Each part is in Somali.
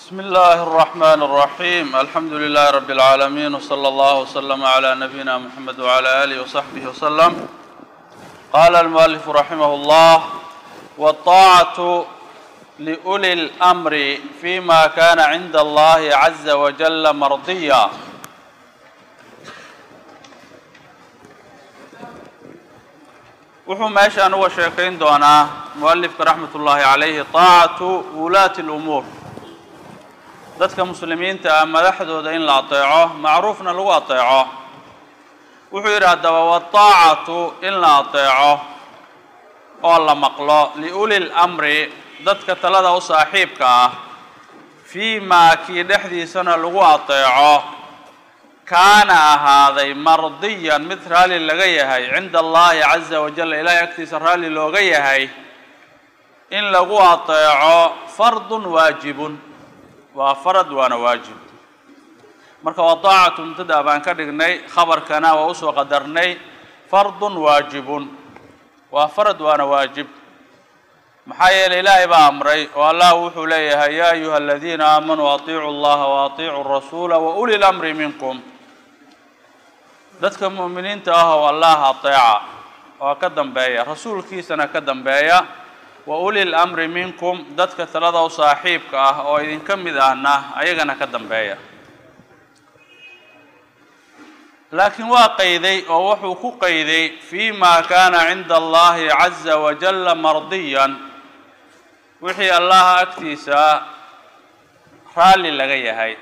بسم الله الرحمن الرحيم الحمد لله رب العالمين وصلى الله وسلم على نبينا محمد وعلى آله وصحبه وسلم قال المؤلف رحمه الله والطاعة لأولي الأمر فيما كان عند الله عز وجل مرضيا wuxuu meeshaan uga sheekayn doonaa mualifka raxmat ullaahi calayhi taacatu wulaati اlumuur dadka muslimiinta ah madaxdooda in la ateeco macruufna lagu ateeco wuxuu yidhi haddaba wataacatu in la ateeco oo la maqlo liuli lamri dadka talada u saaxiibka ah fii maa kii dhexdiisana lagu ateeco kaana ahaaday mardiyan mid raalli laga yahay cinda allahi caza wajal ilaahay agtiisa raalli looga yahay in lagu ateeco fardun waajibun waa farad waana waajib marka wadaacatu mubtada baan ka dhignay khabarkana waa usoo qadarnay fardun waajibun waa farad waana waajib maxaa yeelay ilaahay baa amray oo allah wuxuu leeyahay yaa ayuha aladiina aamanuu atiicu allaha wa atiicu rasuula wa uli lamri minkum dadka mu'miniinta ah oo allah ateeca oo ka dambeeya rasuulkiisana ka dambeeya wa uli lamri minkum dadka talada u saaxiibka ah oo idinka mid ahna ayagana ka dambeeya laakiin waa qayday oo wuxuu ku qayday fii ma kaana cinda allahi caza wajalla mardiyan wixii allaha agtiisa raalli laga yahay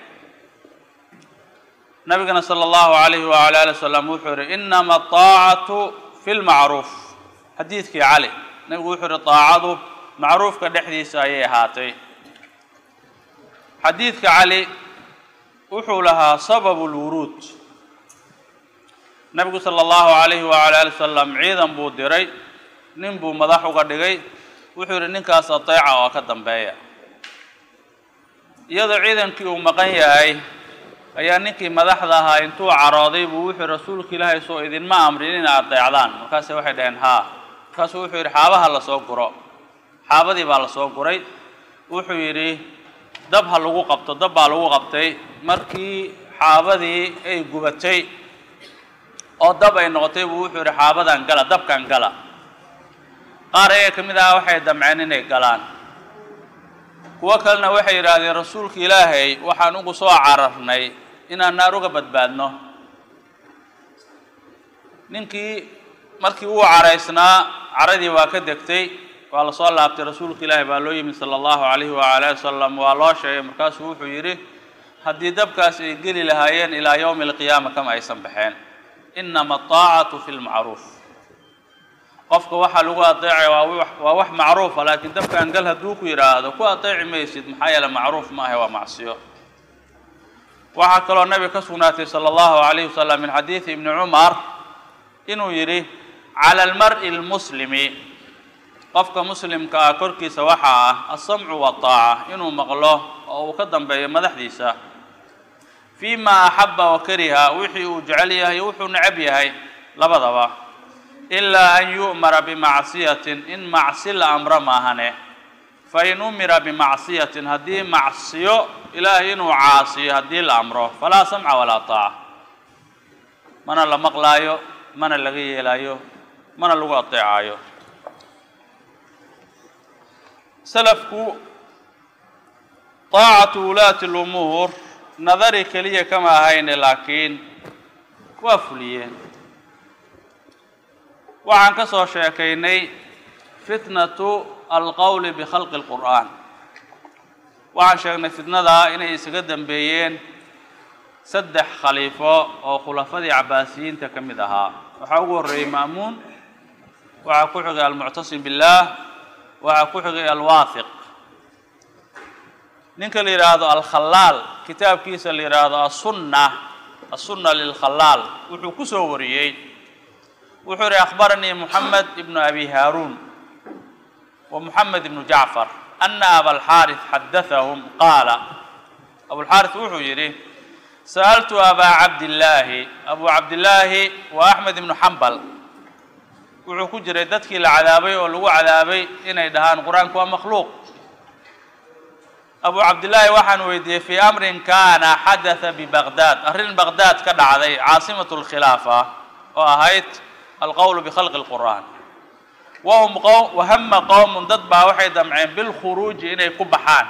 nabigana sala allahu alayhi wala ali wasalam wuxuu yihi inama aطaacatu fi lmacruuf xadiidkii cali nabigu wuxuu yihi taacadu macruufka dhexdiisa ayay ahaatay xadiidka cali wuxuu lahaa sababu lwuruud nabigu sala allahu alayhi wala ali wasalam ciidan buu diray nin buu madax uga dhigay wuxuu yihi ninkaas ateeca oo ka dambeeya iyadoo ciidankii uu maqan yahay ayaa ninkii madaxda ahaa intuu carooday buu wuxuu rasuulka ilaahay soo idinma amrin inay adeecdaan markaase waxay dhaheen haa markaasuu wuxuu yidhi xaabaha lasoo guro xaabadii baa lasoo guray wuxuu yidhi dab ha lagu qabto dab baa lagu qabtay markii xaabadii ay gubatay oo dab ay noqotay buu wuxuu yidhi xaabadan gala dabkan gala qaar ayaga ka mid aha waxay damceen inay galaan kuwo kalena waxay yidhaahdeen rasuulka ilaahay waxaan ugu soo cararnay inaan naar uga badbaadno ninkii markii uu caraysnaa caradii waa ka degtay waa lasoo laabtay rasuulka ilaahay baa loo yimid sala allahu calayhi waala ali wasalam waa loo sheegay markaasuu wuxuu yidhi haddii dabkaas ay geli lahaayeen ilaa yowmi alqiyaama kama aysan baxeen inama ataacatu fi lmacruuf qofka waxaa lagu adeecaya waa wax macruufa laakiin dabkan gal hadduu ku yidhaahdo ku adeeci maysid maxaa yeele macruuf ma ahe waa macsiyo waxaa kaloo nabiga ka sugnaatay sala allahu alayhi wasalam min xadiidi ibni cumar inuu yidhi cala almar'i almuslimi qofka muslimka ah korkiisa waxaa ah alsamcu waataaca inuu maqlo oo uu ka dambeeyo madaxdiisa fii ma axaba wa kariha wixii uu jecel yahay wuxuu necab yahay labadaba ilaa an yu'mara bimacsiyatin in macsi la amro maahane fain umira bimacsiyatin haddii macsiyo ilaahay inuu caasiyo haddii la amro falaa samca walaa taaca mana la maqlaayo mana laga yeelaayo mana lagu adeecaayo salafku taacatu wulaati lumuur nadari keliya kama ahayne laakiin waa fuliyeen waxaan ka soo sheekaynay fitnatu alqowli bikhalqi اlqur'aan waxaan sheegnay fitnadaa inay isaga dambeeyeen saddex khaliifo oo khulafadii cabaasiyiinta ka mid ahaa waxaa ugu horreeyey ma'muun waxaa ku xigay almuctasim billaah waxaa ku xigay alwaahiq ninka la yidhaahdo alkhalaal kitaabkiisa la yidhaahdo asunna asunna lilkhalaal wuxuu ku soo wariyey wuxuu yihi akhbaranii moxamed ibnu abi haaruun wa moxamed ibnu jacfar ana abalxaaris xadathahum qaala abulxaaris wuxuu yidhi sa'altu abaa cabdillaahi abu cabdillaahi wa axmed ibnu xambal wuxuu ku jiray dadkii la cadaabay oo lagu cadaabay inay dhahaan qur-aanku waa makhluuq abu cabdillaahi waxaan weydiiyey fii amrin kana xadatha bibaqdaad arrin baqdaad ka dhacday caasimatu lkhilaafa oo ahayd alqowlu bikhalqi lqur'aan wahum qowm wahama qowmun dad baa waxay damceen bilkhuruuji inay ku baxaan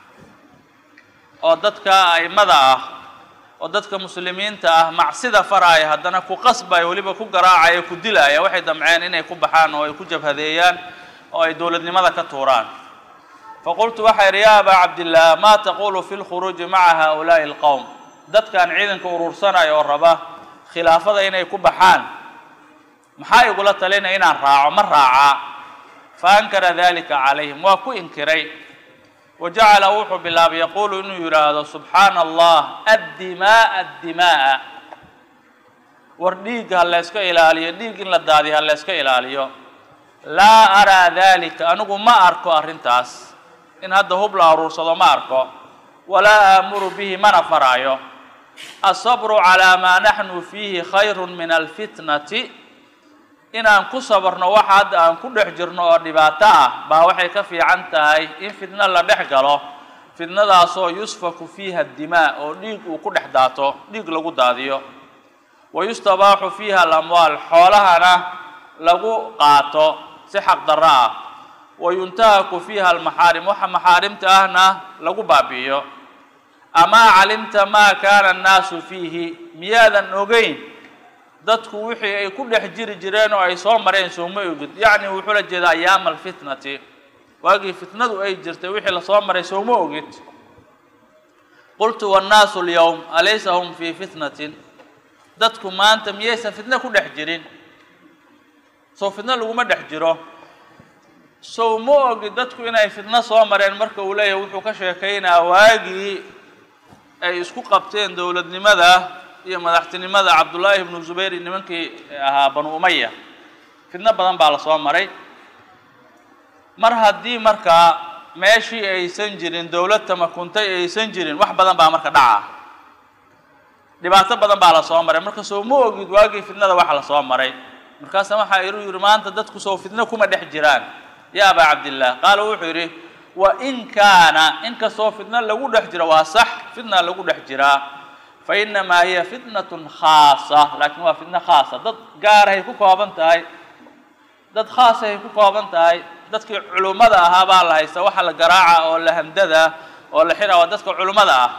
oo dadka a'immada ah oo dadka muslimiinta ah macsida faraaya haddana ku qasbaya weliba ku garaacaya ku dilaya waxay damceen inay ku baxaan oo ay ku jabhadeeyaan oo ay dowladnimada ka tuuraan faqultu waxaa yidhi yaa abaa cabdillaah maa taqulu fi lkhuruuji maca haa'ulaa'i alqowm dadkan ciidanka urursanaya oo raba khilaafada inay ku baxaan maxaa igula talinaya inaan raaco ma raacaa fa ankara dalika calayhim waa ku inkiray wa jacala wuxuu bilaabay yaquulu inuu yidhaahdo subxaana allah addimaaa addimaaa war dhiigga ha layska ilaaliyo dhiig in la daadiyo ha layska ilaaliyo laa araa dalika anigu ma arko arrintaas in hadda hub la aruursado ma arko walaa aamuru bihi mana faraayo asabru calaa maa naxnu fiihi khayru min alfitnati inaan ku sabarno waxa hadda aan ku dhex jirno oo dhibaato ah baa waxay ka fiican tahay in fitno la dhex galo fitnadaasoo yusfaku fiiha dimaa oo dhiig uu ku dhex daato dhiig lagu daadiyo wa yustabaaxu fiiha alamwaal xoolahana lagu qaato si xaq darro ah wa yuntahaku fiiha almaxaarim waxa maxaarimta ahna lagu baabi'iyo amaa calimta maa kaana annaasu fiihi miyaadan ogeyn dadku wixii ay ku dhex jiri jireen oo ay soo mareen sooma ogid yacni wuxuu la jeedaa ayaama alfitnati waagii fitnadu ay jirtay wixii lasoo maray sooma ogid qultu wannaasu alyowm alaysa hum fii fitnatin dadku maanta miyaysan fitno ku dhex jirin sow fitno laguma dhex jiro sow ma ogid dadku inay fitno soo mareen marka uu leeyahay wuxuu ka sheekaynaa waagii ay isku qabteen dowladnimada iyo madaxtinimada cabdullaahi ibnu zubayr nimankii ahaa banu umaya fitno badan baa la soo maray mar haddii markaa meeshii aysan jirin dowlad tamakuntay aysan jirin wax badan baa marka dhaca dhibaato badan baa la soo maray marka soo ma ogid waagii fitnada waxa la soo maray markaasa waxaa iru yidhi maanta dadku soo fitno kuma dhex jiraan ya abaa cabdillaah qaala wuxuu yidhi wa in kaana inkastoo fitno lagu dhex jiro waa sax fitna lagu dhex jiraa fa inamaa hiya fitnatun khaasa laakiin waa fitno khaasa dad gaarahay ku kooban tahay dad khaasahay ku kooban tahay dadkii culummada ahaa baa la haysta waxa la garaaca oo la hamdada oo la xira waa dadka culummada ah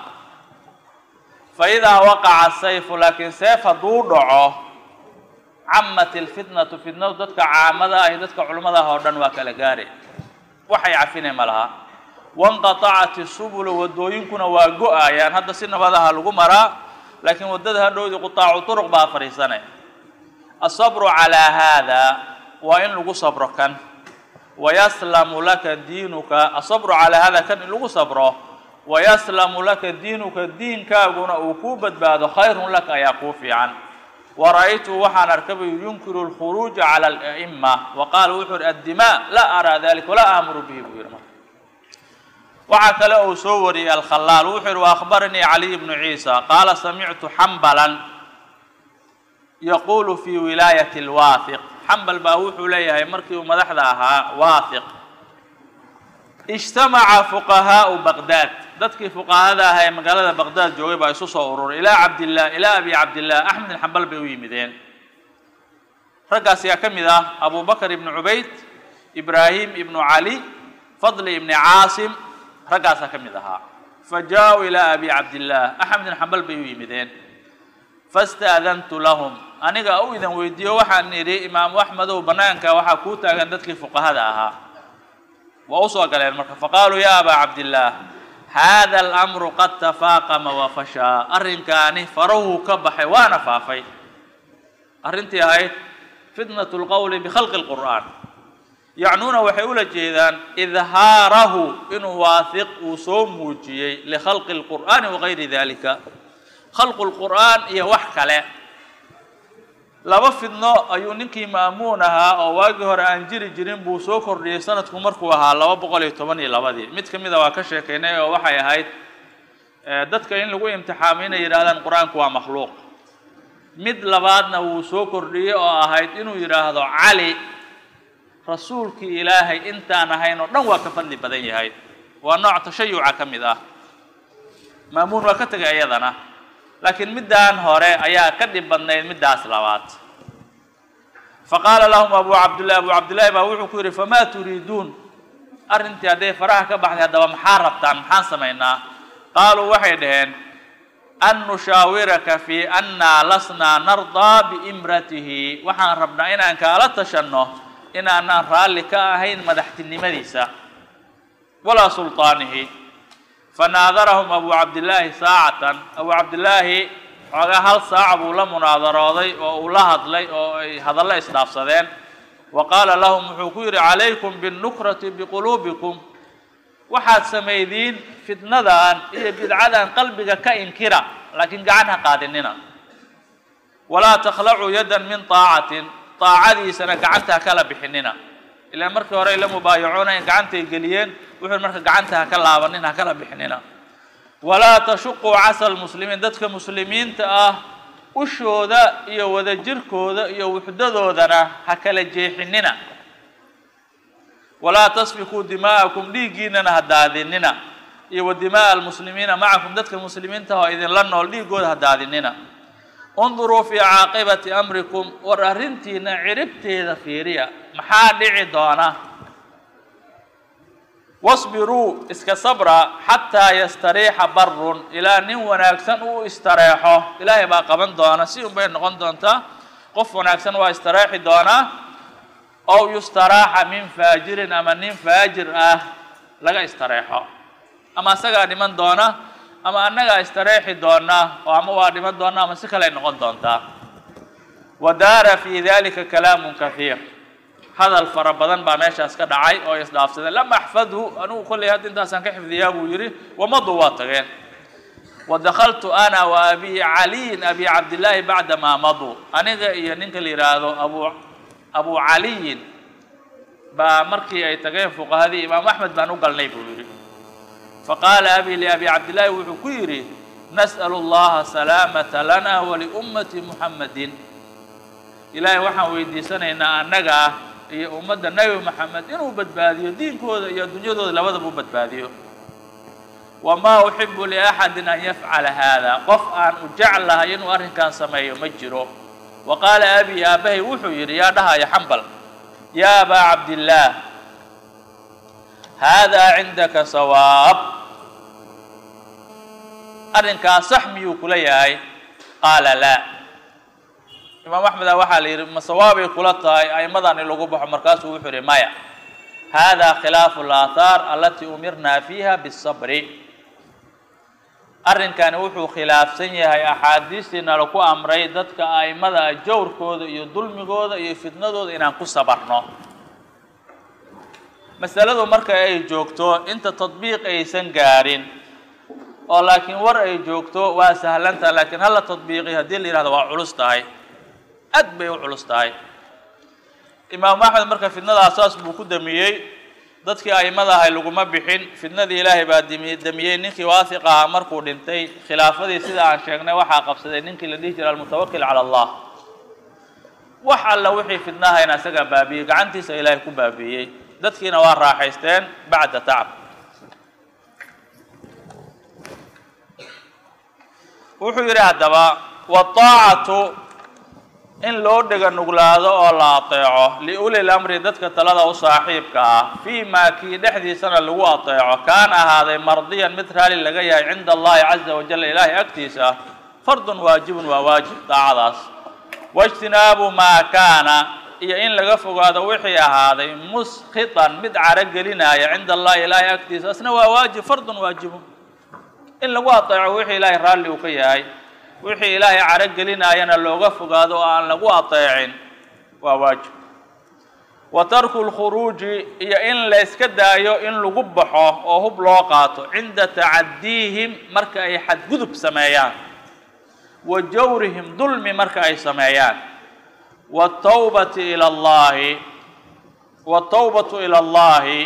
fa idaa waqaca sayfu laakiin seef hadduu dhaco camat ilfitnatu fitnadu dadka caamada ah iyo dadka culummada ah oo dhan waa kala gaari waxay cafinay ma laha wanqatacat isubulu waddooyinkuna waa go-ayaan hadda si nabadaha lagu maraa laakiin waddada hadhowdii qutaacu turuq baa fadhiisanay asabru calaa haada waa in lagu sabro kan wayaslamu laka diinuka asabru calaa hada kan in lagu sabro wayaslamu laka diinuka diinkaaguna uu kuu badbaado khayrun laka ayaa kuu fiican wara'aytu waxaan arkabay yunkiru lkhuruuja cala ala'ima wa qaala wuxuu uhi addimaa laa araa dalika walaa aamuru bihi buu yidhi marka waxaa kale uu soo wariyey alkhalaal wuxuu yidhi waahbaranii caliy bnu ciisa qaala samictu xambalan yaquulu fi wilaayati lwaahiq xambal baa wuxuu leeyahay markii uu madaxda ahaa waahiq ijtamaca fuqahaau baqdaad dadkii fuqahada ahaa ee magaalada baqdaad joogay baa isu soo ururay ilaa cabdillaah ilaa abi cabdillaah axmed bin xambal bay u yimideen raggaas ayaa ka mid ah abu bakr ibnu cubayd ibraahim ibnu cali fadli ibni caasim raggaasaa ka mid ahaa fa jaa-uu ilaa abi cabdillaah axmed bin xambal bay u yimideen fastaadantu lahum aniga u idan weydiiyo waxaan idhi imaamu axmedow bannaanka waxaa kuu taagan dadkii fuqahada ahaa waa usoo galeen marka faqaaluu ya abaa cabdillaah haada alamru qad tafaaqama wa fashaa arrinkaani farahuu ka baxay waana faafay arrintii ahayd fitnatu lqowli bikhalqi lqur'aan yacnuuna waxay ula jeedaan idhaarahu inuu waahiq uu soo muujiyey likhalqi lqur'aani wagayri dalika khalqu lqur'aan iyo wax kale laba fidno ayuu ninkii ma'muun ahaa oo waagii hore aan jiri jirin buu soo kordhiyey sanadku markuu ahaa laba boqol iyo toban iyo labadii mid ka mid a waa ka sheekaynay oo waxay ahayd dadka in lagu imtixaamay inay yidhahdaan qur-aanku waa makhluuq mid labaadna wuu soo kordhiyey oo ahayd inuu yidhaahdo cali rasuulkii ilaahay intaan ahayn oo dhan waa ka fadli badan yahay waa nooc tashayuca ka mid ah maamuun waa ka tegay iyadana laakiin middaan hore ayaa ka dhib badnayd middaas labaad faqaala lahum abu cabdillahi abu cabdillahi baa wuxuu ku yidhi famaa turiiduun arrintii hadday faraha ka baxday haddaba maxaa rabtaan maxaan samaynaa qaaluu waxay dhaheen an nushaawiraka fii annaa lasnaa nardaa biimratihi waxaan rabnaa inaan kaala tashanno inaanaan raalli ka ahayn madaxtinimadiisa walaa sulطaanihi fanaadarahum abu cabdillaahi saacatan abu cabdillaahi xoogaa hal saaca buu la munaadarooday oo uu la hadlay oo ay hadallo isdhaafsadeen wa qaala lahum wuxuu ku yidhi calaykum biاnnukrati biquluubikum waxaad samaydiin fitnadan iyo bidcadan qalbiga ka inkira laakiin gacan ha qaadinina walaa takhlacuu yaddan min طaacatin طaacadiisana gacanta ha kala bixinina ilaa markii hore ay la mubaayacoonayeen gacantay geliyeen wuxuu marka gacanta ha ka laabanin ha kala bixinina walaa tashuquu casa lmuslimiin dadka muslimiinta ah ushooda iyo wadajirkooda iyo wuxdadoodana ha kala jeexinina walaa tasfikuu dimaa'akum dhiiggiinana ha daadinina iyo wa dimaa'a almuslimiina macakum dadka muslimiinta oo idinla nool dhiiggooda ha daadinina unduruu fii caaqibati amrikum war arrintiina ciribteeda fiiriya maxaa dhici doona wasbiruu iska sabra xataa yastariixa barun ilaa nin wanaagsan uu istareexo ilaahay baa qaban doona si un bay noqon doontaa qof wanaagsan waa istareexi doonaa ow yustaraaxa min faajirin ama nin faajir ah laga istareexo ama asagaa dhiman doona ama annagaa istareexi doona oo ama waa dhiman doona ama si kale ay noqon doontaa wa daara fii dalika kalaamun kahiir hadal fara badan baa meeshaas ka dhacay oo isdhaafsadeen lam axfadhu anugu kollay hadda intaasaan ka xifdiyaa buu yidhi wamadu waa tageen wa dakaltu ana wa abi caliyin abi cabdillaahi bacda maa maduu aniga iyo ninka la yidhaahdo abu abu caliyin baa markii ay tageen fuqahadii imaam axmed baan u galnay buu yidhi faqaala abi liabi cabdillaahi wuxuu ku yidhi nas'alu allaha salaamata lana waliummati muxammadin ilaahay waxaan weydiisanaynaa annaga ah iyo ummadda nebi moxamed inuu badbaadiyo diinkooda iyo adduunyadooda labadaba u badbaadiyo wamaa uxibu liaxadin an yafcala haada qof aan u jeclahay inuu arrinkan sameeyo ma jiro wa qaala abi aabbahay wuxuu yidhi yaa dhahaya xambal yaa abaa cabdillaah haadaa cindaka sawaab arrinkaas sax miyuu kula yahay qaala laa imaam axmeda waxaa la yidhi ma sawaabay kula tahay a'immadan in lagu baxo markaasuu wuxuu yidhi maya hada khilaafu alaathaar alatii umirnaa fiiha bisabri arrinkani wuxuu khilaafsan yahay axaadiistiina laku amray dadka a'immada ah jawrkooda iyo dulmigooda iyo fitnadooda inaan ku sabarno masaladu marka ay joogto inta tadbiiq aysan gaarin oo laakiin war ay joogto waa sahlantaha laakiin hala tadbiiqi haddii la yihahdo waa culus tahay aad bay u culus tahay imaamu axmed marka fitnadaas saas buu ku damiyey dadkii a'immada ahay laguma bixin fitnadii ilaahay baa dimi damiyey ninkii waasiq ahaa markuu dhintay khilaafadii sida aan sheegnay waxaa qabsaday ninkii la dhihi jiray almutawakil cala allah wax alla wixii fitnahayna isagaa baabiiyey gacantiisa ilaahay ku baabiiyey dadkiina waa raaxaysteen bacda tacab wuxuu yidhi haddaba waaacatu in loo dhega nuglaado oo la ateeco liuli lamri dadka talada u saaxiibka ah fii maa kii dhexdiisana lagu ateeco kaana ahaaday mardiyan mid raali laga yahay cinda allahi caza wajal ilaahay agtiisa fardun waajibun waa waajib daacadaas waijtinaabu maa kaana iyo in laga fogaado wixii ahaaday muskhitan mid caro gelinaya cinda allahi ilaahay agtiisa asna waa waajib fardun waajibun in lagu ateeco wixii ilaahay raalli uu ka yahay wixii ilaahay caro gelinaayana looga fogaado oo aan lagu ateecin waa waajib wa tarku lkhuruuji iyo in la yska daayo in lagu baxo oo hub loo qaato cinda tacadiihim marka ay xadgudub sameeyaan wa jawrihim dulmi marka ay sameeyaan watawbati ila allahi watawbatu ila allahi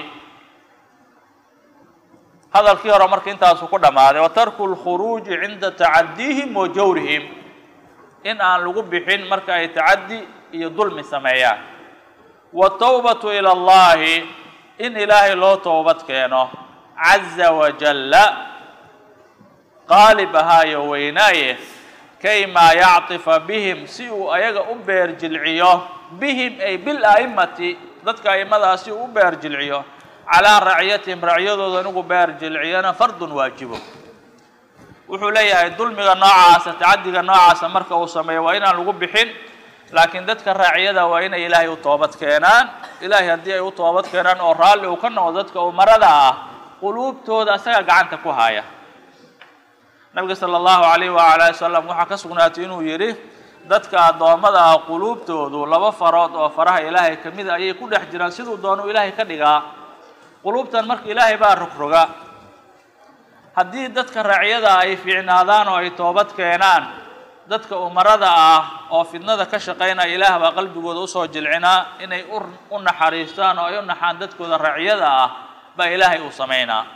hadalkii hore marka intaasu ku dhammaaday wa tarku lkhuruuji cinda tacadiihim wa jawrihim in aan lagu bixin marka ay tacaddi iyo dulmi sameeyaan watawbatu ila allahi in ilaahay loo toobad keeno caza wajalla qaalib ahaayo weynaaye kaymaa yactifa bihim si uu ayaga u beer jilciyo bihim ay bil a'immati dadka a'immadaas si uu u beer jilciyo calaa raciyatihim racyadooda inugu beer jilciyana fardun waajibo wuxuu leeyahay dulmiga noocaasa tacadiga noocaasa marka uu sameeyo waa inaan lagu bixin laakiin dadka raaciyada waa inay ilaahay u toobad keenaan ilaahay haddii ay u toobad keenaan oo raalli uu ka noqdo dadka umarada ah quluubtooda asaga gacanta ku haya nabiga sala allahu calayh waala ali wasalam waxaa ka sugnaatay inuu yidhi dadka addoommada ah quluubtoodu laba farood oo faraha ilaahay ka mida ayay ku dhex jiraan siduu doonuu ilaahay ka dhigaa quluubtan marka ilaahay baa rogroga haddii dadka raaciyada ay fiicnaadaan oo ay toobad keenaan dadka umarada ah oo fidnada ka shaqaynaya ilaah baa qalbigooda usoo jilcinaa inay u naxariistaan oo ay u naxaan dadkooda raaciyada ah baa ilaahay uu samaynaa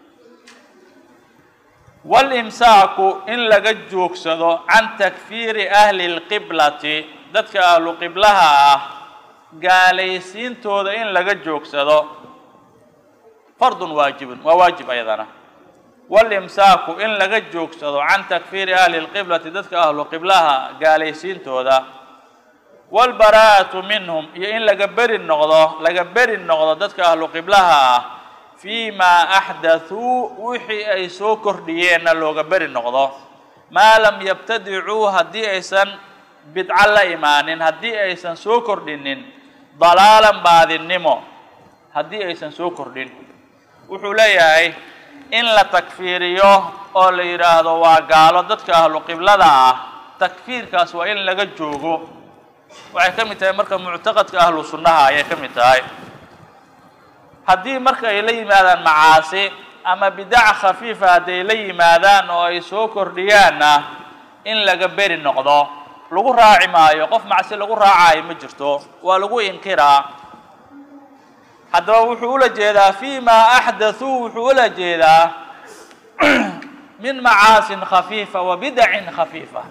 walimsaaku in laga joogsado can takfiiri ahli lqiblati dadka ahlu qiblaha ah gaalaysiintooda in laga joogsado fardun waajibun waa waajib ayadana walimsaaku in laga joogsado can takfiiri ahli lqiblati dadka ahlu qiblaha gaalaysiintooda waalbaraa'atu minhum iyo in laga beri noqdo laga beri noqdo dadka ahlu qiblaha ah fii maa axdathuu wixii ay soo kordhiyeenna looga beri noqdo maa lam yabtadicuu haddii aysan bidco la imaanin haddii aysan soo kordhinin dalaalan baadinnimo haddii aysan soo kordhin wuxuu leeyahay in la takfiiriyo oo la yidhaahdo waa gaalo dadka ahlu qiblada ah takfiirkaas waa in laga joogo waxay ka mid tahay marka muctaqadka ahlu sunnaha ayay ka mid tahay haddii marka ay la yimaadaan macaasi ama bidac khafiifa hadday la yimaadaan oo ay soo kordhiyaanna in laga beri noqdo lagu raaci maayo qof macsi lagu raacayo ma jirto waa lagu inkiraa haddaba wuxuu ula jeedaa fi ma axdathuu wuxuu ula jeedaa min macaasin khafiifa wa bidacin khafiifa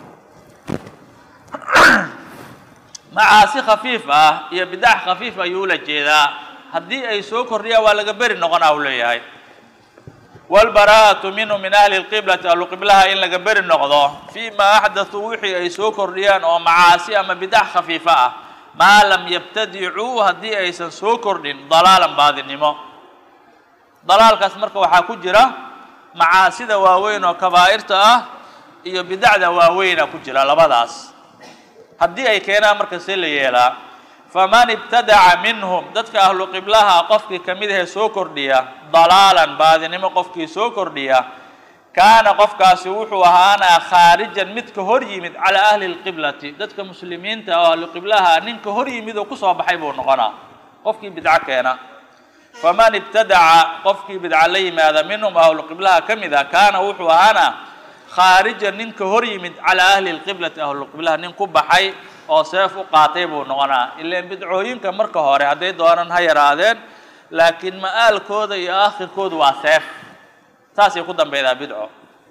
macaasi khafiif ah iyo bidac khafiif ayuu ula jeedaa haddii ay soo kordhiyaan waa laga beri noqonaa uu leeyahay waalbaraa'atu minhu min ahli lqiblati ahlu qiblaha in laga beri noqdo fii ma axdathuu wixii ay soo kordhiyaan oo macaasi ama bidac khafiifa ah maa lam yabtadicuu haddii aysan soo kordhin dalaalan baadinimo dalaalkaas marka waxaa ku jira macaasida waaweyn oo kabaa'irta ah iyo bidacda waaweyna ku jira labadaas haddii ay keenaan marka see la yeelaa faman ibtadaca minhum dadka ahlu qiblaha qofkii ka mid ahee soo kordhiya dalaalan baadinimo qofkii soo kordhiya kaana qofkaasi wuxuu ahaanaa khaarijan mid ka hor yimid calaa ahli lqiblati dadka muslimiinta oo ahlu qiblaha nin ka hor yimid oo kusoo baxay buu noqonaa qofkii bidco keena faman ibtadaca qofkii bidca la yimaada minhum ahlu qiblaha ka mid a kaana wuxuu ahaanaa khaarijan nin ka hor yimid calaa ahli lqiblati ahlu qiblaha nin ku baxay oo seef u qaatay buu noqonaa ilaan bidcooyinka marka hore hadday doonaan ha yaraadeen laakiin ma'aalkooda iyo aakhirkoodu waa seef saasay ku dambeydaa bidco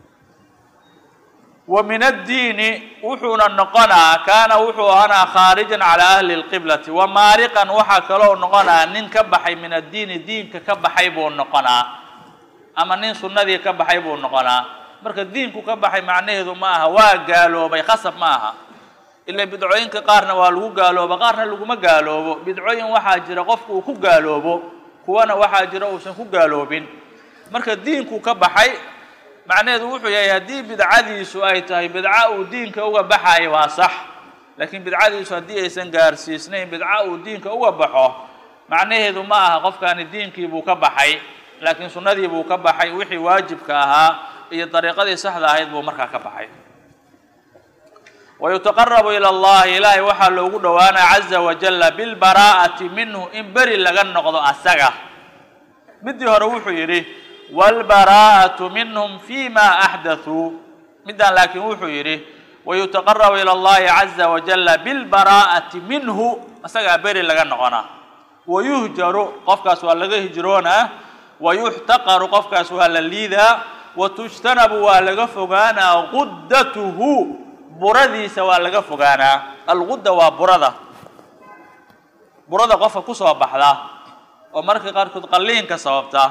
wa min addiini wuxuuna noqonaa kaana wuxuu ahaanaa khaarijan calaa ahli lqiblati wa maariqan waxaa kaloo noqonaa nin ka baxay min addiini diinka ka baxay buu noqonaa ama nin sunnadii ka baxay buu noqonaa marka diinku ka baxay macnaheedu ma aha waa gaaloobay khasab ma aha ila bidcooyinka qaarna waa lagu gaalooba qaarna laguma gaaloobo bidcooyin waxaa jira qofku uu ku gaaloobo kuwana waxaa jira uusan ku gaaloobin marka diinku ka baxay macnaheedu wuxuu yahay haddii bidcadiisu ay tahay bidca uu diinka uga baxayo waa sax laakiin bidcadiisu haddii aysan gaarsiisnayn bidca uu diinka uga baxo macnaheedu ma aha qofkani diinkii buu ka baxay laakiin sunnadii buu ka baxay wixii waajibka ahaa iyo dariiqadii saxda ahayd buu markaa ka baxay wayutaqarabu ila allahi ilaahay waxaa loogu dhowaanaa caza wajalla bilbaraa'ati minhu in beri laga noqdo asaga midii hore wuxuu yidhi waalbaraa'atu minhum fi ma axdathuu midaan laakiin wuxuu yidhi wayutaqarabu ila allahi caza wajalla bilbaraa'ati minhu asagaa beri laga noqonaa wayuhjaru qofkaas waa laga hijroonaa wayuxtaqaru qofkaas waa la liidaa watujtanabu waa laga fogaanaa quddatuhu buradiisa waa laga fogaanaa algudda waa burada burada qofka kusoo baxda oo marka qaarkood qalliinka sababta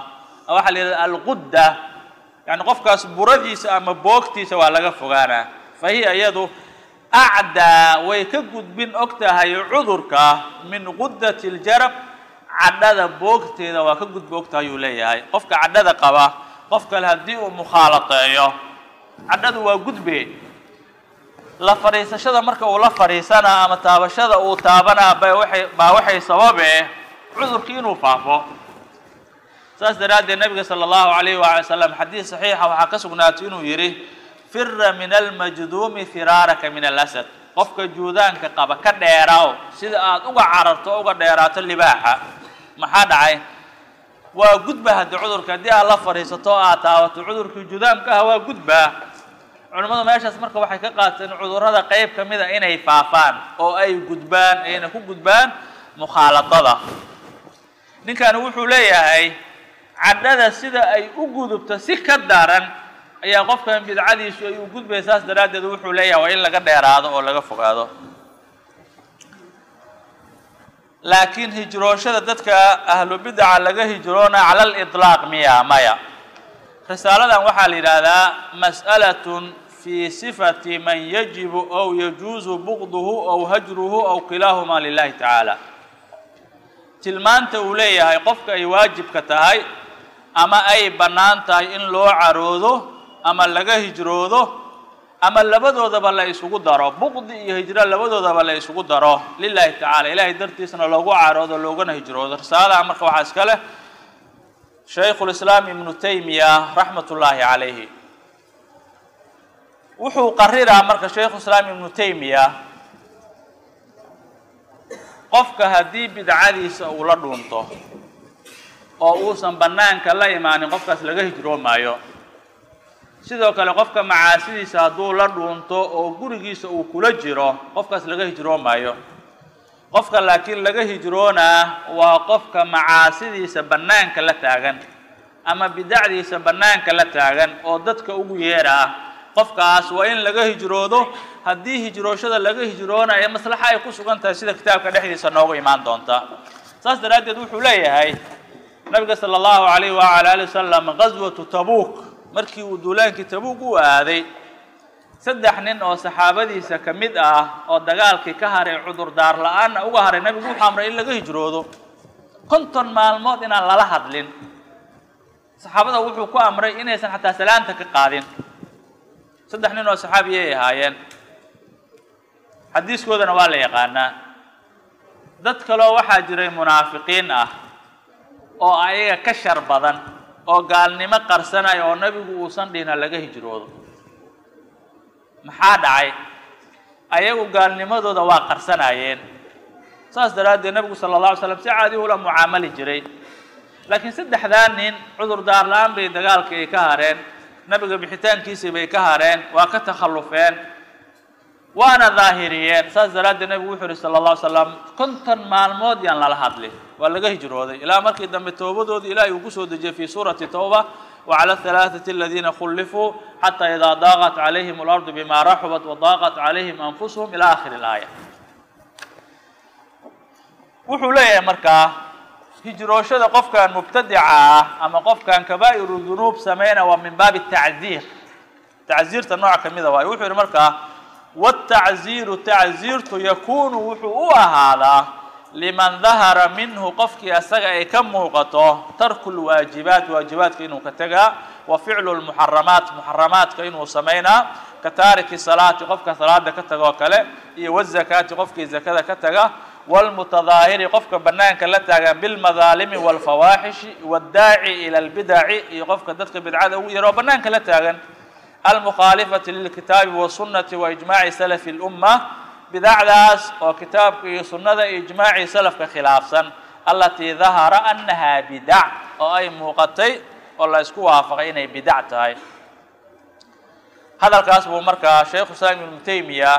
waxaa la yidhahda alqudda yani qofkaas buradiisa ama boogtiisa waa laga fogaanaa fa hiya iyadu acdaa way ka gudbin og tahay cudurka min quddati ljarab cadhada boogteeda waa ka gudbi og tahay ayuu leeyahay qofka cadhada qaba qof kale haddii uu mukhaalateeyo cadhadu waa gudbe la fadhiisashada marka uu la fadhiisanaa ama taabashada uu taabanaa ba waay baa waxay sababe cudurkii inuu faafo saas daraaddeed nabiga sala allahu alayh waala salam xadiis saxiixa waxaa ka sugnaatay inuu yidhi fira min almajduumi firaaraka min alasad qofka juudaanka qaba ka dheeraaw sida aad uga cararto o uga dheeraato libaaxa maxaa dhacay waa gudba haddii cudurka haddii aad la fadhiisato o aad taabato cudurkii judaamka ah waa gudbaa culimmadu meeshaas marka waxay ka qaateen cudurrada qeyb ka mid a inay faafaan oo ay gudbaan ayna ku gudbaan mukhaaladada ninkani wuxuu leeyahay cadhada sida ay u gudubto si ka daran ayaa qofkan bidcadiisu ay u gudbaya saas daraaddeed wuxuu leeyahay waa in laga dheeraado oo laga fogaado laakiin hijrooshada dadka ahlu bidaca laga hijroona cala aliطlaaq miya maya risaaladan waxaa la yidhaahdaa mas'alatun fi sifati man yajibu aw yajuuzu bugduhu aw hajruhu aw kilaahumaa lilahi tacaala tilmaanta uu leeyahay qofka ay waajibka tahay ama ay bannaan tahay in loo caroodo ama laga hijroodo ama labadoodaba la isugu daro buqdi iyo hijro labadoodaba la isugu daro lilahi tacala ilahay dartiisna loogu caroodo loogana hijroodo risaalada marka waxaa iska leh shaykhu lislaam ibnu taymiya raxmat ullaahi calayhi wuxuu qariraa marka shaykhu islaam ibnu taymiya qofka haddii bidcadiisa uu la dhuunto oo uusan bannaanka la imaanin qofkaas laga hijroomaayo sidoo kale qofka macaasidiisa hadduu la dhuunto oo gurigiisa uu kula jiro qofkaas laga hijroomaayo qofka laakiin laga hijroonaa waa qofka macaasidiisa bannaanka la taagan ama bidacdiisa bannaanka la taagan oo dadka ugu yeeraa qofkaas waa in laga hijroodo haddii hijrooshada laga hijroonayo maslaxa ay ku sugan tahay sida kitaabka dhexdiisa noogu imaan doonta saas daraaddeed wuxuu leeyahay nabiga sala allahu alayh wala ali wasalam gaswatu tabuuk markii uu duulaankii tabuuk u aaday saddex nin oo saxaabadiisa ka mid ah oo dagaalkii ka haray cudurdaar la-aanna uga haray nabigu wuxuu amray in laga hijroodo konton maalmood inaan lala hadlin saxaabada wuxuu ku amray inaysan xataa salaanta ka qaadin saddex nin oo saxaabiyay ahaayeen xadiiskoodana waa la yaqaanaa dad kaleo waxaa jiray munaafiqiin ah oo ayaga ka shar badan oo gaalnimo qarsanaya oo nabigu uusan dhihina laga hijroodo maxaa dhacay ayagu gaalnimadooda waa qarsanayeen saas daraaddeed nabigu sala alla alay slam si caadi ula mucaamali jiray laakiin saddexdaa nin cudurdaar la-aan bay dagaalkii ay ka hareen nabiga bixitaankiisii bay ka hareen waa ka takhallufeen waana daahiriyeen saas daraaddeed nabigu wuxuu yihi sala alla alay slam konton maalmood yaan lala hadlin waa laga hijrooday ilaa markii dambe towbadoodii ilaahay uu kusoo dejiyey fii suurati towba wacala alhalaaثati aladiina khulifuu xataa idaa daaqat calayhim alardu bima raxubat wadaaqat calayhim anfusuhum ila akhiri اlaaya wuxuu leeyahay markaa hijrooshada qofkan mubtadica ah ama qofkan kabaa'iru dunuub sameyna waa min baabi tacziir tacziirta nooc ka mida waayo wuxuu yihi markaa wاtacziiru tacziirtu yakunu wuxuu u ahaadaa liman dahara minhu qofkii asaga ay ka muuqato tarku lwaajibaat waajibaadka inuu ka tegaa wa ficlu lmuxaramaat muxaramaadka inuu samaynaa ka taariki salaati qofka salaada ka taga oo kale iyo wazakaati qofkii zakada ka taga wlmutadaahiri qofka banaanka la taagan bilmadaalimi wاlfawaaxishi wاddaaci ila lbidaci iyo qofka dadka bidcada ugu yaro oo banaanka la taagan almukhaalifati lilkitaabi wasunati waijmaaci salafi اlumma bidacdaas oo kitaabka iyo sunnada iyo ijmaacii salafka khilaafsan alatii dahara annaha bidac oo ay muuqatay oo la isku waafaqay inay bidac tahay hadalkaas buu markaa shaykhu islaam ibnu taymiya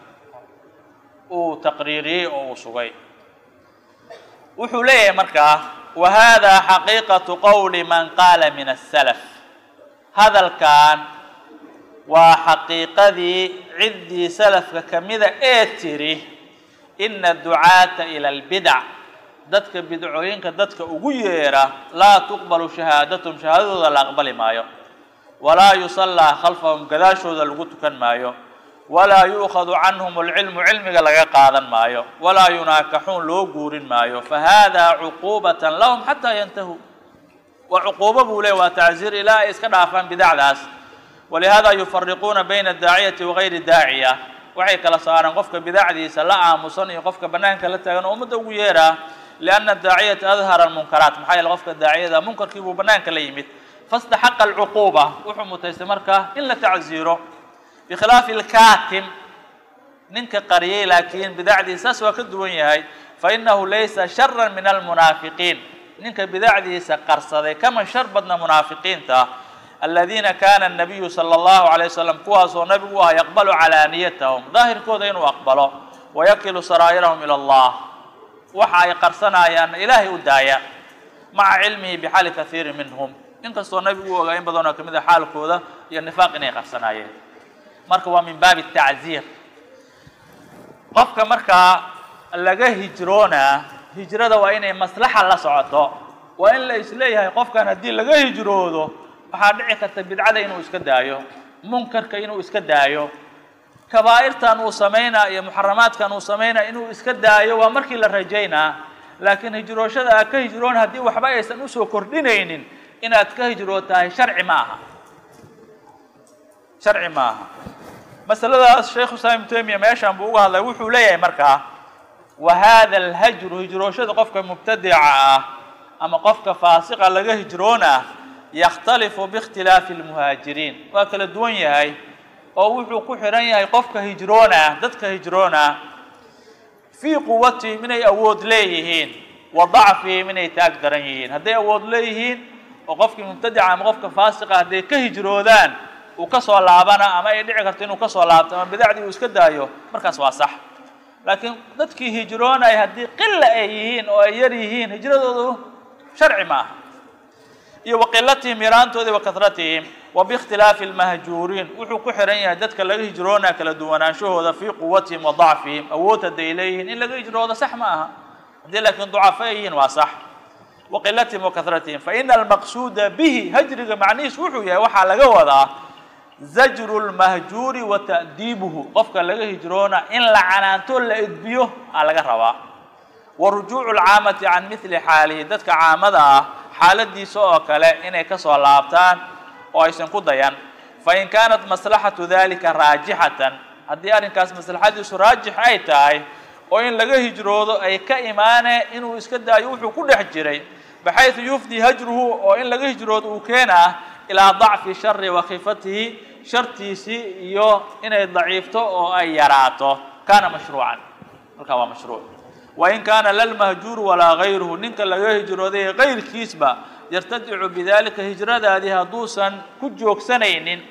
uu taqriiriyey oo uu sugay wuxuu leeyahay markaa wa hada xaqiiqatu qowli man qaala min asalaf hadalkan waa xaqiiqadii ciddii salafka ka mida ee tiri ina ducaata ila albidac dadka bidcooyinka dadka ugu yeera laa tuqbalu shahaadatum shahaadadooda la aqbali maayo walaa yusallaa khalfahum gadaashooda lagu tukan maayo walaa yu'khadu canhum alcilmu cilmiga laga qaadan maayo walaa yunaakaxuun loo guurin maayo fahada cuquubatan lahum xataa yantahuu waa cuquubo buu leey waa tacziir ilaa ay iska dhaafaan bidacdaas walihada yufariquuna bayna daaciyati wagayri daaciya waxay kala saareen qofka bidacdiisa la aamusan iyo qofka banaanka la taagan oo ummadda ugu yeeraa lianna daaciyata adhara almunkaraat maxaa yeele qofka daaciyada munkarkii buu banaanka la yimid fastaxaqa alcuquuba wuxuu mutaystay marka in la tacziiro bikhilaafi alkaatim ninka qariyey laakiin bidacdiisa saas waa ka duwan yahay fainahu laysa shara min almunaafiqiin ninka bidacdiisa qarsaday kama shar badna munaafiqiinta aladiina kana الnabiyu salى اllahu عalيه wasalam kuwaasoo nabigu ah yaqbalu calaaniyatahum daahirkooda inuu aqbalo wayakilu saraa'irahum ilى اllah waxa ay qarsanayaanna ilaahay u daaya maca cilmihi bixaali kaiiri minhum inkastoo nabigu u ogaa in badanoo kamid a xaalkooda iyo nifaaq inay qarsanaayeen marka waa min baabi tacziir qofka markaa laga hijroonaa hijrada waa inay maslaxa la socoto waa in la isleeyahay qofkan haddii laga hijroodo waxaa dhici karta bidcada inuu iska daayo munkarka inuu iska daayo kabaa'irtan uu samaynaa iyo muxaramaadkan uu samaynaa inuu iska daayo waa markii la rajaynaa laakiin hijrooshada aad ka hijroon haddii waxba aysan usoo kordhinaynin inaad ka hijrootahay sharci ma aha sharci ma aha masaladaas sheekhu islaam ibnu taymiya meeshan buu uga hadlay wuxuu leeyahay markaa wa hada alhajru hijrooshada qofka mubtadica ah ama qofka faasiqa laga hijroona yakhtalifu biikhtilaafi almuhaajiriin waa kala duwan yahay oo wuxuu ku xidhan yahay qofka hijroona dadka hijroona fii quwatihim inay awood leeyihiin wa dacfihim inay taag daran yihiin hadday awood leeyihiin oo qofkii mubtadica ama qofka faasiqa hadday ka hijroodaan uu ka soo laabana ama ay dhici karto inuu ka soo laabto ama bidacdii uu iska daayo markaas waa sax laakiin dadkii hijroonaya haddii qila ay yihiin oo ay yar yihiin hijradoodu sharci ma aha iyo waqilatihim yaraantoodii wa kahratihim wa biikhtilaafi almahjuuriin wuxuu ku xihan yahay dadka laga hijroonaa kala duwanaanshahooda fii quwatihim wa dacfihim awood hadday leeyihiin in laga hijroodo sax ma aha haddii laakiin ducafo ay yihiin waa sax waqilatihim wa kahratihim faina almaqsuuda bihi hajriga macnihiis wuxuu yahay waxaa laga wadaa zajru lmahjuuri wa ta'diibuhu qofka laga hijroona in la canaanto la edbiyo aa laga rabaa wa rujuucu lcaamati can mithli xaalihi dadka caamada ah xaaladiisa oo kale inay kasoo laabtaan oo aysan ku dayan fain kaanat maslaxatu dalika raajixatan haddii arrinkaas maslaxadiisu raajix ay tahay oo in laga hijroodo ay ka imaanee inuu iska daayo wuxuu ku dhex jiray baxaysu yufdi hajruhu oo in laga hijroodo uu keenaa ilaa dacfi shari wa khifatihi shartiisii iyo inay daciifto oo ay yaraato kaana mashruucan halkaa waa mashruuc wain kaana lalmahjuuru walaa gayruhu ninka laga hijrooday kayrkiisba yartadicu bidalika hijradaadii hadduusan ku joogsanaynin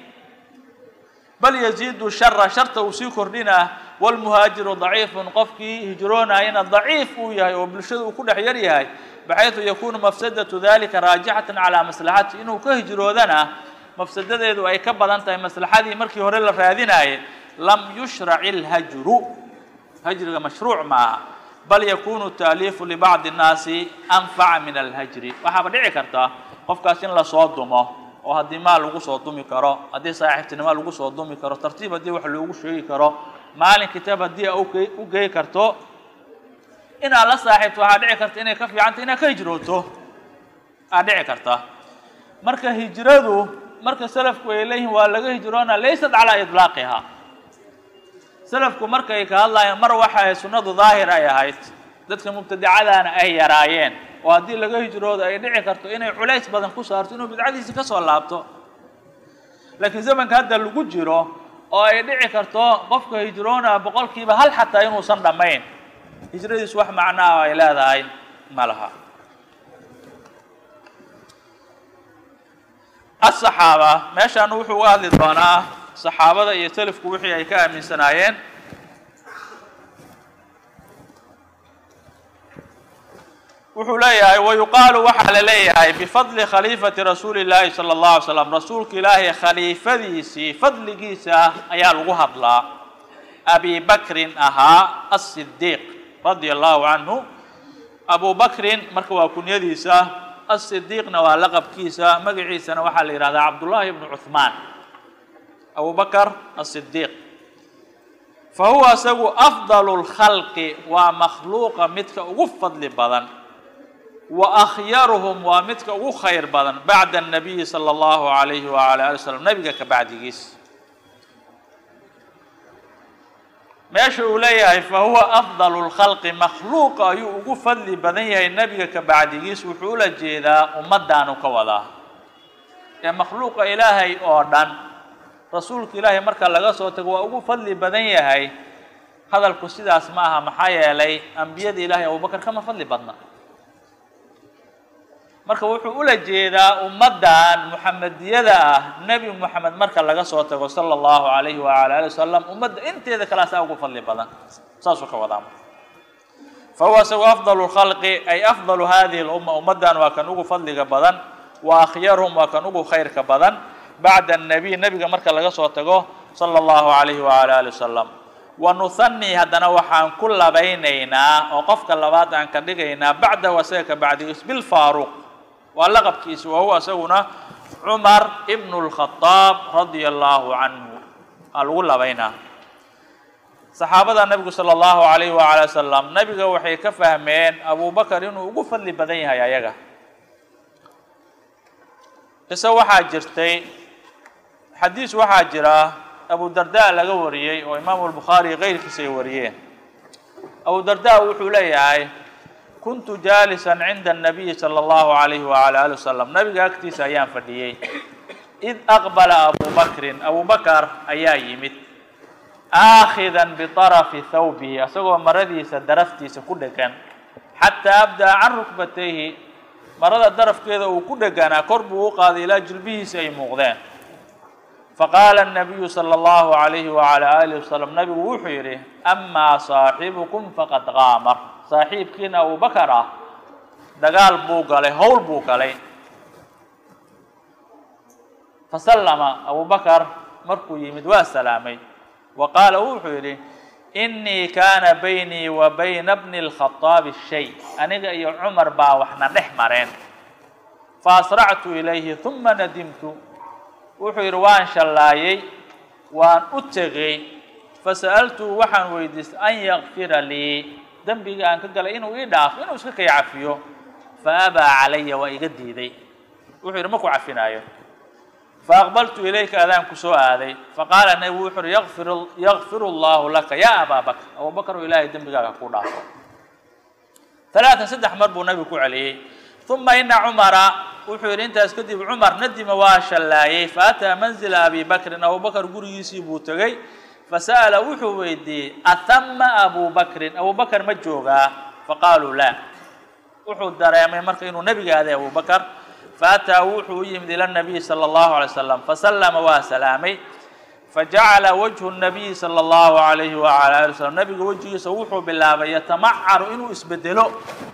bal yaziidu shara sharta uu sii kordhinaa wlmuhaajiru daciifun qofkii hijroonayana daciif uu yahay oo bulshada uu ku dhex yar yahay baxaysu yakunu mafsadatu dalika raajixatan calaa maslaxati inuu ka hijroodana mafsadadeedu ay ka badan tahay maslaxadii markii hore la raadinaayay lam yushrac ilhajru hajriga mashruuc maaha bal yakunu taaliifu libacdi nnaasi anfaca min alhajri waxaaba dhici karta qofkaas in lasoo dumo oo haddii maal lagu soo dumi karo haddii saaxiibtinimo lagu soo dumi karo tartiib haddii wax loogu sheegi karo maalin kitaab haddii u gey karto inaad la saaxiibto waxaa dhici karta inay ka fiicanta inaad ka hijrooto aa dhici karta marka hijradu marka salafku ay leeyihiin waa laga hijroona laysat calaa idlaaqiha salafku markay ka hadlayeen mar waxa sunnadu daahir ay ahayd dadka mubtadicadaana ay yaraayeen oo haddii laga hijroodo ay dhici karto inay culays badan ku saarto inuu bidcadiisi ka soo laabto laakiin zamanka hadda lagu jiro oo ay dhici karto qofka hijroona boqolkiiba hal xataa inuusan dhammayn hijradiisu wax macnaa ay leedahay ma laha asaxaaba meeshaan wuxuu uga hadli doonaa saxaabada iyo selafku wixii ay ka aaminsanaayeen wuxuu leeyahay wayuqaalu waxaa la leeyahay bifadli khaliifati rasuuli llaahi sala allahu alay slam rasuulka ilaahay khaliifadiisii fadligiisa ayaa lagu hadlaa abi bakrin ahaa asidiiq radia allahu canhu abu bakrin marka waa kunyadiisa asidiiqna waa laqabkiisa magaciisana waxaa la yihahdaa cabdullaahi ibnu cuhmaan abu bakr asidiiq fa huwa isagu afdalu lkhalqi waa makhluuqa midka ugu fadli badan wa akhyaruhum waa midka ugu khayr badan bacda الnabiyi salى اllahu alayhi wala ali w slam nebiga ka bacdigiis meesha uu leeyahay fa huwa afdalu lkhalqi makhluuqa ayuu ugu fadli badan yahay nebiga ka bacdigiis wuxuu ula jeedaa ummaddaanu ka wadaa ee makhluuqa ilaahay oo dhan rasuulka ilaahay marka laga soo tago waa ugu fadli badan yahay hadalku sidaas ma aha maxaa yeelay ambiyada ilaahay abubakar kama fadli badna marka wuxuu ula jeedaa ummaddan muxamediyada ah nebi moxamed marka laga soo tago sala allahu alayhi waala ali wasalam ummadda inteeda kalaasaa ugu fadli badan saasuu ka wadaa fa huwa isagu afdalu lkhalqi ay afdalu hadihi lumma ummaddan waa kan ugu fadliga badan wa akhyaruhum waa kan ugu khayrka badan bacda annabiy nebiga marka laga soo tago sala allahu alayhi waala ali wasalam wa nuhanii haddana waxaan ku labaynaynaa oo qofka labaad aan ka dhigaynaa bacdahu asaga ka bacdigiis bilfaaruq waa laqabkiisa wa huwa isaguna cumar ibnu lkhadaab radia allahu canhu aa lagu labaynaa saxaabada nebigu sala allahu alayhi waala wasalam nebiga waxay ka fahmeen abu bakar inuu ugu fadli badan yahay ayaga qiso waxaa jirtay xadiis waxaa jira abu darda laga wariyey oo imaamu albukhaari keyrkiisa ay wariyeen abu darda wuxuu leeyahay kuntu jaalisan cinda الnabiyi salى اllahu alayhi wala ali wasalam nabiga agtiisa ayaan fadhiyey id aqbala abu bakrin abu bakar ayaa yimid aakhidan biطarafi thawbihi isagoo maradiisa daraftiisa ku dhegan xataa abdaa can rukbatayhi marada darafkeeda uu ku dheganaa kor buu u qaaday ilaa jilbihiisa ay muuqdeen faqaala الnabiyu salى اllahu alayhi wala alih wasalam nabigu wuxuu yidhi amaa saaxibukum faqad qaamar saaxiibkiina abu bakar ah dagaal buu galay howl buu galay fasallama abu bakar markuu yimid waa salaamay wa qaala wuxuu yidhi inii kaana baynii wa bayna bni اlkhaطaabi shay aniga iyo cumar baa waxna dhex mareen faasractu ilayhi huma nadimtu wuxuu yidhi waan shallaayey waan u tegey fasa'altuu waxaan weydiistay an yakfira lii dembiga aan ka galay inuu ii dhaafo inuu iska kay cafiyo fa abaa calaya waa iga diiday wuxuu yidhi ma ku cafinaayo faaqbaltu ilayka adaan ku soo aaday faqaala nebigu wuxu uhi yafir yakfiru allahu laka ya abaa bakr abu bakr oo ilaahay dembigaaga ku dhaafo talaatan saddex mar buu nabigu ku celiyey uma ina cumara wuxuu yidhi intaas kadib cumar nadima waa shallaayey faataa manzila abi bakrin abu bakr gurigiisii buu tegey fasa'ala wuxuu weydiiyey ahama abu bakrin abu bakr ma joogaa faqaaluu laa wuxuu dareemay marka inuu nebiga aaday abu bakr faataa wuxuu u yimid ila nabiyi sala allahu alay slam fasallama waa salaamay fajacala wajhu nabiyi sala allahu alayhi wala ali wasalam nabiga wejigiisa wuxuu bilaabay yatamacaru inuu isbedelo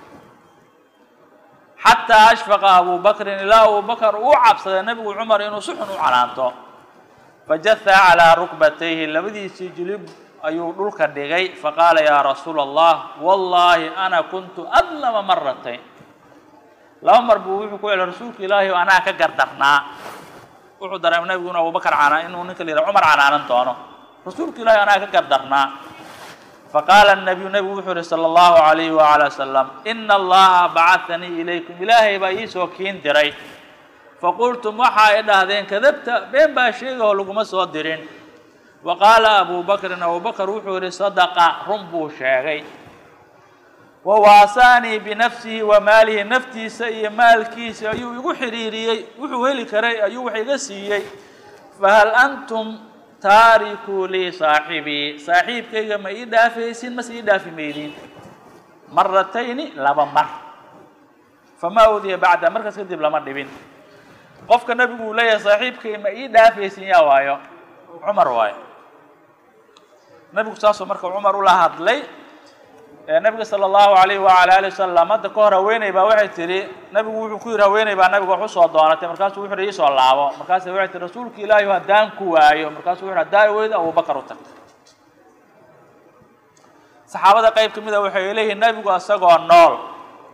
xataa ashfaqa abu bakrin ilaa abu bakr uu cabsaday nebigu cumar inuu si xun u canaanto fajaha calaa rukbatayhi labadiisii jilib ayuu dhulka dhigay faqaala yaa rasuula allah wallaahi ana kuntu adlama maratayn laba mar buu wuxuu ku celay rasuulka ilaahi o anaa ka gardarnaa wuxuu dareemay nebigu inu abubakar canaa inuu ninka la yidhaha cumar canaanan doono rasuulka ilahi anaa ka gardarnaa faqaala nabiyu nebigu wuxuu yihi sala allahu alayhi wala wasalam ina allaha bacahanii ilaykum ilaahay baa iisoo kiin diray faqultum waxa ay dhahdeen kadabta been baa sheega oo laguma soo dirin wa qaala abu bakrin abu bakr wuxuu yihi sadaqa run buu sheegay wa waasaanii binafsihi wa maalihi naftiisa iyo maalkiisa ayuu igu xidhiiriyey wuxuu heli karay ayuu wax iga siiyey fahal antum taarikuu lii saaxibii saaxiibkayga ma ii dhaafaysin mase ii dhaafi maydin maratayni laba mar famaa udiya bacda markaas kadib lama dhibin qofka nabigu uu leeyahay saaxiibkay ma ii dhaafaysin yaa waayo cumar waayo nabigu saasoo marka cumar ula hadlay nabiga sala allahu alayhi wala ali wasalam hadda ka hor haweeney baa waxay tihi nabigu wuxuu ku yidhi haweeney baa nabiga wax usoo doonatay markaasuu wuxu hi iisoo laabo markaasa waxay tihi rasuulka ilaahi haddaan ku waayo markaasuu wuxu haddaa weydo abubakar u tagtay saxaabada qayb ka mid a waxay leeyihiin nabigu isagoo nool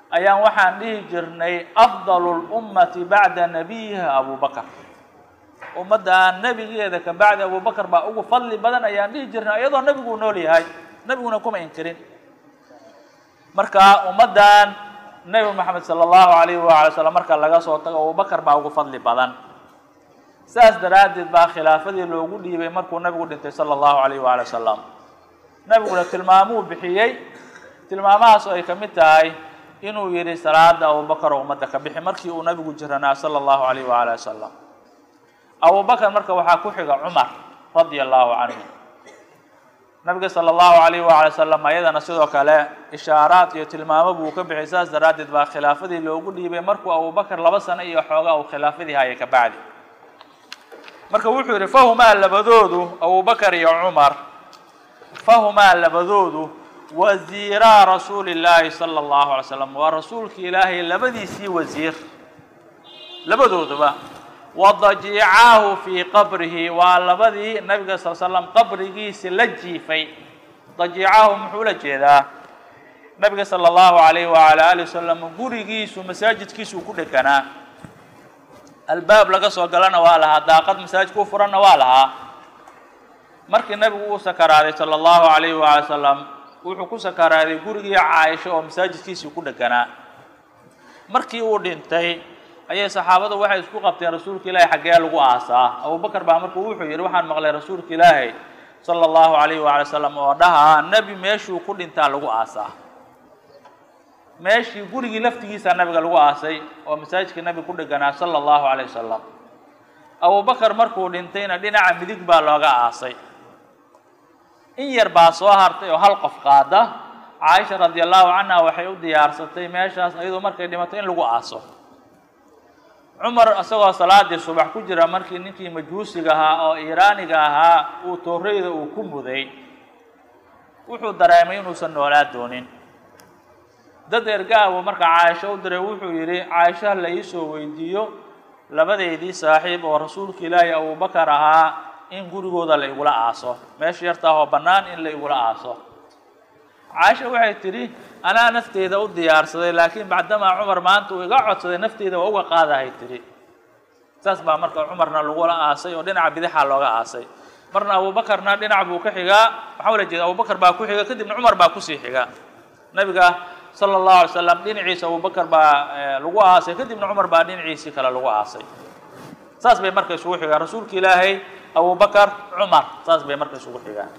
ayaan waxaan dhihi jirnay afdalu lummati bacda nabiyiha abubakar ummadda nebigeeda ka bacdi abubakar baa ugu fadli badan ayaan dhihi jirnay iyadoo nebiguu nool yahay nebiguna kuma inkirin marka ummaddan nebi moxamed sala allahu alayhi waala slam marka laga soo tago abubakar baa ugu fadli badan saas daraaddeed baa khilaafadii loogu dhiibay markuu nabigu dhintay sala allahu alayh waali wasalam nabiguna tilmaamuu bixiyey tilmaamahaas oo ay ka mid tahay inuu yidhi salaada abubakar oo ummadda ka bixi markii uu nabigu jiranaa sala allahu alayh waali wasalam abubakar marka waxaa ku xiga cumar radia allahu canhu nabiga sala allahu alayh waali wasalam ayadana sidoo kale ishaaraad iyo tilmaamo buu ka bixiyay saas daraaddeed baa khilaafadii loogu dhiibay markuu abubakar laba sano iyo xoogaa uu khilaafadii hayay ka bacdi marka wuxuu yidhi fahumaa labadoodu abubakar iyo cumar fahumaa labadoodu wasiiraa rasuuli llaahi sala allahu alay slam waa rasuulki ilaahay labadiisii wasiir labadooduba wadajiicaahu fii qabrihi waa labadii nabiga sal slam qabrigiisi la jiifay dajiicaahu muxuu la jeedaa nabiga sala allahu alayh waala ali wasalam gurigiisu masaajidkiisuu ku dheganaa albaab laga soo galana waa lahaa daaqad masaajidka u furanna waa lahaa markii nabigu uu sakaraaday sala allahu alayhi waala salam wuxuu ku sakaraaday gurigii caaisha oo masaajidkiisii ku dheganaa markii uu dhintay ayay saxaabadu waxay isku qabteen rasuulka ilaahay xaggee lagu aasaa abubakar baa markuu wuxuu yidhi waxaan maqlay rasuulka ilaahay sala allahu alayhi waala salam oo dhahaa nebi meeshuu ku dhintaa lagu aasaa meeshii gurigii laftigiisaa nabiga lagu aasay oo masaajidka nabiga ku dheganaa sala allahu alayh wasalam abubakar markuu dhintayna dhinaca midig baa looga aasay in yar baa soo hartay oo hal qof qaada caaisha radi allahu canha waxay u diyaarsatay meeshaas iyadoo markay dhimato in lagu aaso cumar isagoo salaadii subax ku jira markii ninkii majuusiga ahaa oo iiraaniga ahaa uu tooreyda uu ku muday wuxuu dareemay inuusan noolaa doonin dad ergaabuu marka caaisho u diray wuxuu yidhi caaisha la iisoo weydiiyo labadeydii saaxiib oo rasuulka ilaahi abubakar ahaa in gurigooda la igula aaso meesha yartaa oo bannaan in la igula aaso caaisha waxay tidhi anaa nafteyda u diyaarsaday laakiin bacdamaa cumar maanta uu iga codsaday nafteyda waa uga qaadahay tidhi saas baa marka cumarna lagula aasay oo dhinaca bidixaa looga aasay marna abubakarna dhinac buu ka xigaa waxaa ula jeeda abubakar baa ku xiga kadibna cumar baa kusii xiga nabiga sala allahu alay slam dhinaciisa abubakar baa lagu aasay kadibna cumar baa dhinaciisii kale lagu aasay saas bay marka isugu xigaan rasuulka ilaahay abubakar cumar saas bay marka isugu xigaan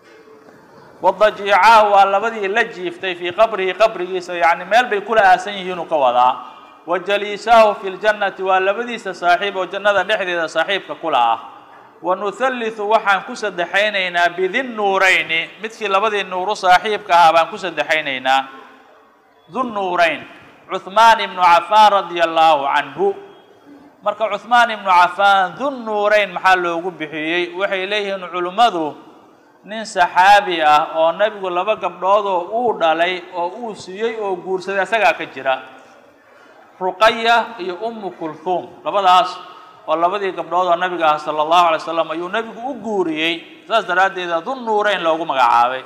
wadajiicaahu waa labadii la jiiftay fii qabrihi qabrigiisa yacni meel bay kula aasan yihiinuu ka wadaa wa jaliisaahu fi ljannati waa labadiisa saaxiib oo jannada dhexdeeda saaxiibka kula ah wa nuhallitu waxaan ku saddexaynaynaa bidin nuurayni midkii labadii nuuru saaxiibka ahaa baan ku saddexaynaynaa dunnuurayn cuhmaan ibnu cafaan radia allaahu canhu marka cuhmaan ibnu cafaan dunnuurayn maxaa loogu bixiyey waxay leeyihiin culimmadu nin saxaabi ah oo nebigu laba gabdhoodoo uu dhalay oo uu siiyey oo guursaday isagaa ka jira ruqaya iyo ummu kulhuum labadaas oo labadii gabdhood oo nabiga ah sala allahu alay slam ayuu nebigu u guuriyey saas daraaddeeda dunnuurayn loogu magacaabay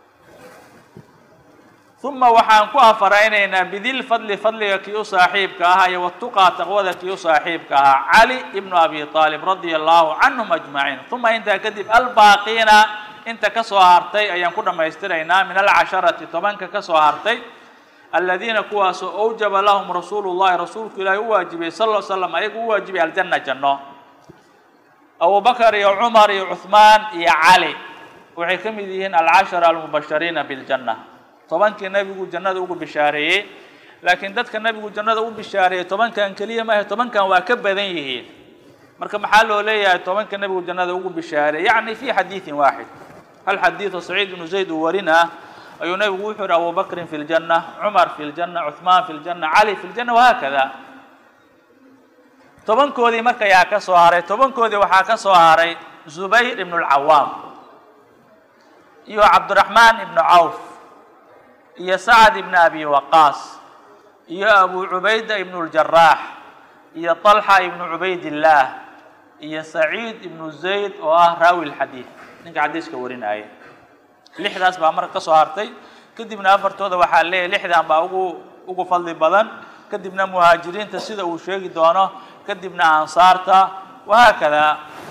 uma waxaan ku afaraynaynaa bidil fadli fadliga kii u saaxiibka ahaa iyo watuqaa taqwada kii u saaxiibka ahaa cali ibnu abi aalib radia allahu canhum ajmaciin uma intaa kadib albaaqiina inta ka soo hartay ayaan ku dhammaystiraynaa min alcasharati tobanka ka soo hartay aladiina kuwaasoo awjaba lahum rasuulu llahi rasuulku ilaahi u waajibiyey sal l slam ayagu u waajibay aljanna janno abubakar iyo cumar iyo cuhmaan iyo cali waxay ka mid yihiin alcashara almubashariina biljanna tobankii nebigu jannada ugu bishaareeyey laakiin dadka nebigu jannada u bishaareeyey tobankan keliya maahe tobankan waa ka badan yihiin marka maxaa loo leeyahay tobanka nebigu jannada ugu bishaareeyey yacni fi xadiidin waaxid hal xadiido saciid ibnu zayd uu warinaa ayuu nebigu wuxuu yihi abubakrin fi ljanna cumar fi ljanna cuhmaan fi ljanna cali fi ljanna wahaakada tobankoodii marka yaa ka soo haray tobankoodii waxaa ka soo haray zubayr ibnu lcawaam iyo cabdiraxmaan ibnu cawf iyo sacad ibnu abi waqaas iyo abu cubayda ibnu ljaraax iyo طalxa ibnu cubaydillaah iyo saciid ibnu zayd oo ah raawi lxadiid ninka xadiiska warinaya lixdaas baa marka ka soo hartay kadibna afartooda waxaa leeyahy lixdan baa ugu ugu fadli badan kadibna muhaajiriinta sida uu sheegi doono kadibna ansaarta wahaakada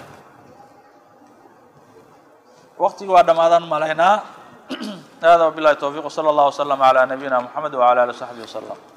waqtigii waa dhammaadaan malaynaa hada wabillahi towfiiq wsala allah waslama calaa nabiyina moxamed wcala ali w saxbi wasalam